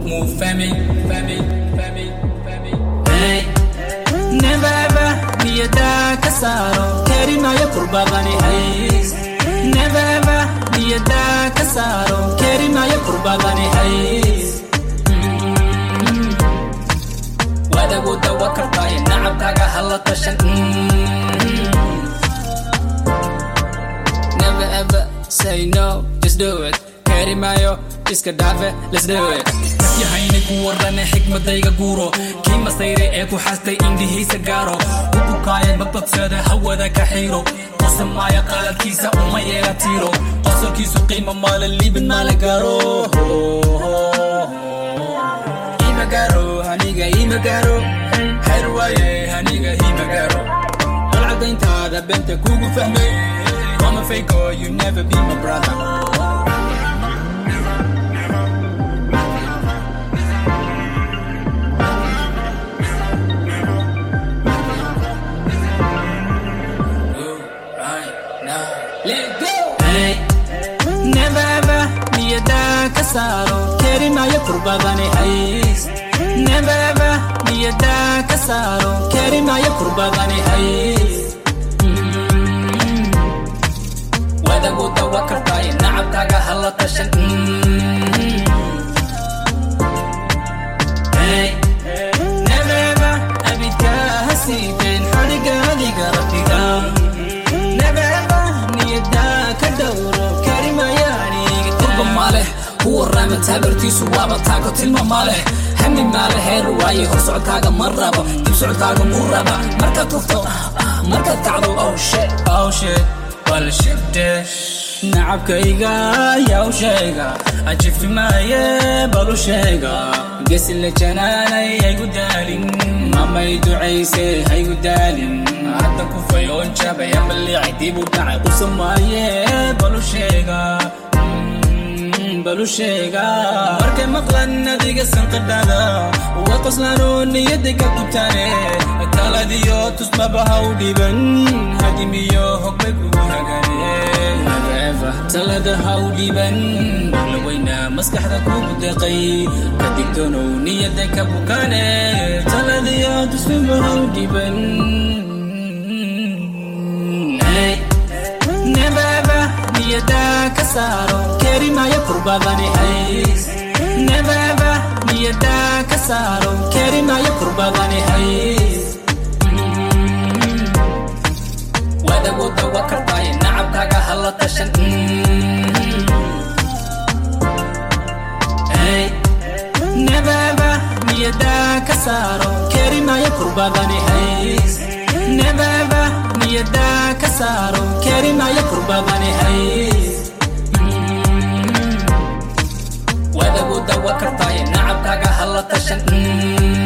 move fami fami fami fami hey never ever niyada ka saaro kari maayo kurbadani hays never ever niyada ka saaro kari maayo kurbadani hays wadagu dawa kartaaye nacabkaaga hala tashan never ever say no just do it kari maayo iska dhaafe let's do it yahayni ku warane xikmadayga guuro kii masayre ee ku xastay indhihiisa gaaro u bukaaya magbagsada hawada ka xiiro qosamaaya qaladkiisa uma yeela tiiro qosolkiisu qiimo maale liibin maale gaaro ima gaaro haniga ima gaaro xer waaye haniga ima gaaro qalcadayntaada beenta kugu fahmay Mama fake or you never be my brother never ever niyada ka saaro kari maayo kurbadani hays never ever niyada ka saaro kari maayo kurbadani hays wadagu dawa kartaaye nacabkaaga hala tashan Hey, never ever abidka ha siibeen xadhiga adiga rabbiga never ever niyada ka dhowro kari maayo aniga turba maaleh kuwa raama taabartiisu waaba taako tilma maaleh hami maale heer waaye hor socodkaaga ma rabo dib socodkaaga mu raba markaad tufto markaad kacdo oh shit oh shit bal shibde nacabkayga yaw sheega ajifti maaye balu sheega gesile janaanay haygu daalin mamay ducayse haygu daalin hadda kufayoon jabaya maliicay dib u dhacay qusamaaye balu sheega balu sheega markay maqlan adiga sanqadhada way qoslaanoo niyada ka gubtaane taladiyo tusmaba ha u dhiban hadimiyo hogbay kugu hagane talada ha u dhiban laweyna maskaxda kugu deqay ka digtoonow niyada ka bukaane taladiyo tusmaba ha u dhiban never ever niyada ka saaro kari maayo kurbadani hays never ever niyada ka saaro kari maayo kurbadani hays wadagu dawa kartaaye nacabkaaga hala tashan Hey, never ever niyada ka saaro kari maayo kurbadani hays never ever niyada ka saaro kari maayo kurbadani hays wadagu dawa kartaaye nacabkaaga hala tashan